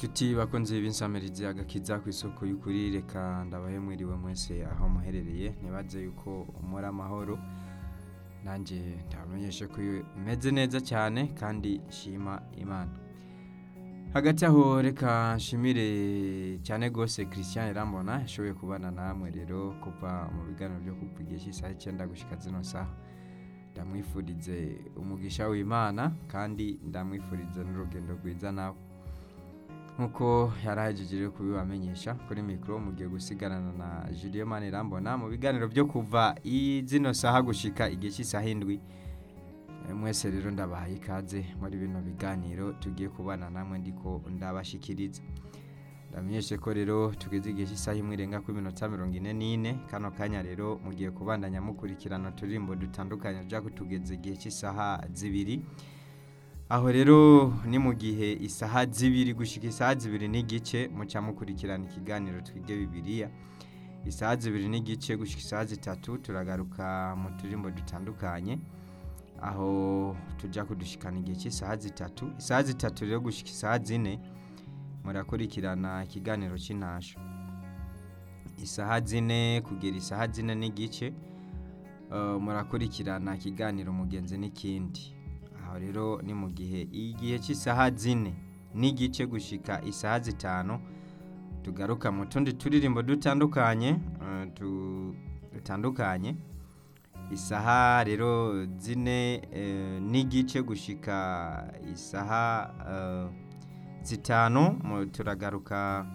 Nshuti bakunzi b'insamirizi agakiza ku isoko y'ukuri reka ndabahe mwiriwe mwese aho muherereye ntibaze yuko muri amahoro nanjye ndabamenyeshe ko meze neza cyane kandi nshima imana hagati aho reka nshimire cyane rwose christian Irambona yashoboye kubana namwe rero kuva mu biganiro byo kuva igihe cy'isaha icyenda gushyika zino saha ndamwifurize umugisha w'imana kandi ndamwifurize n'urugendo rwiza nawe nk'uko yari ahejeje rero kubibamenyesha kuri mikoro mugiye gusigarana na Julien Manirambona mu biganiro byo kuva zino saha gushika igihe cy'isaha indwi mwese rero ndabahaye ikaze muri bino biganiro tugiye kubana namwe ndiko ndabashikiriza ndamenyeshe ko rero tugeze igihe cy'isaha imwe irenga kuri minota mirongo ine n'ine kano kanya rero mugiye kubandanya mukurikirana uturirimbo dutandukanye tujya kutugeza igihe cy'isaha zibiri aho rero ni mu gihe isaha zibiri gushyika isaha zibiri n'igice muca mukurikirana ikiganiro twige bibiriya isaha zibiri n'igice gushyika isaha zitatu turagaruka mu turirimbo dutandukanye aho tujya kudushikana igihe cy'isaha zitatu isaha zitatu rero gushyika isaha zine murakurikirana ikiganiro cy'intasho isaha zine kugera isaha zine n'igice murakurikirana ikiganiro mugenzi n'ikindi aho rero ni mu gihe igihe cy'isaha zine n'igice gushyika isaha zitanu tugaruka mu tundi turirimbo dutandukanye dutandukanye isaha rero zine n'igice gushyika isaha zitanu turagaruka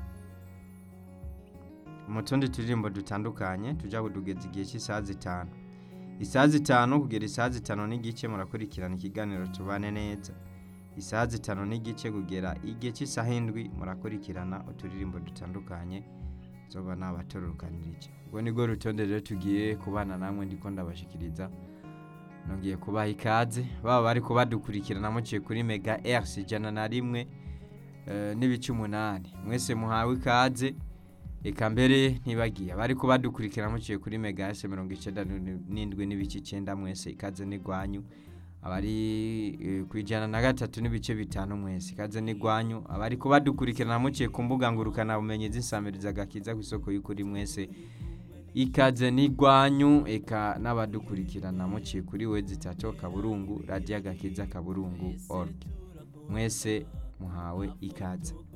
mu tundi turirimbo dutandukanye tujya kudugeza igihe cy'isaha zitanu isaha zitanu kugera isaha zitanu n'igice murakurikirana ikiganiro tubane neza isaha zitanu n'igice kugera igihe cy'isaha indwi murakurikirana uturirimbo dutandukanye zoba nabatororokanirije ubwo nibwo rutonde rero tugiye kubana namwe ndiko ndabashikiriza nongeye kubaha ikaze baba bari kubadukurikirana muciye kuri mega erisi ijana na rimwe n'ibice umunani mwese muhawe ikaze reka mbere ntibagiye bari kubadukurikirana muciye kuri mega erisi mirongo icyenda n'indwi n'ibice icyenda mwese ikaze n'igwanyu abari ku ijana na gatatu n'ibice bitanu mwese ikaze n'igwanyu abari kubadukurikirana muciye ku mbuga ngurukanabumenyi z'isamiriza agakiza ku isoko y'ukuri mwese ikaze n'igwanyu eka n'abadukurikirana muciye kuri we zitatu kaburungu radiyo agakiza kaburungu org mwese muhawe ikaze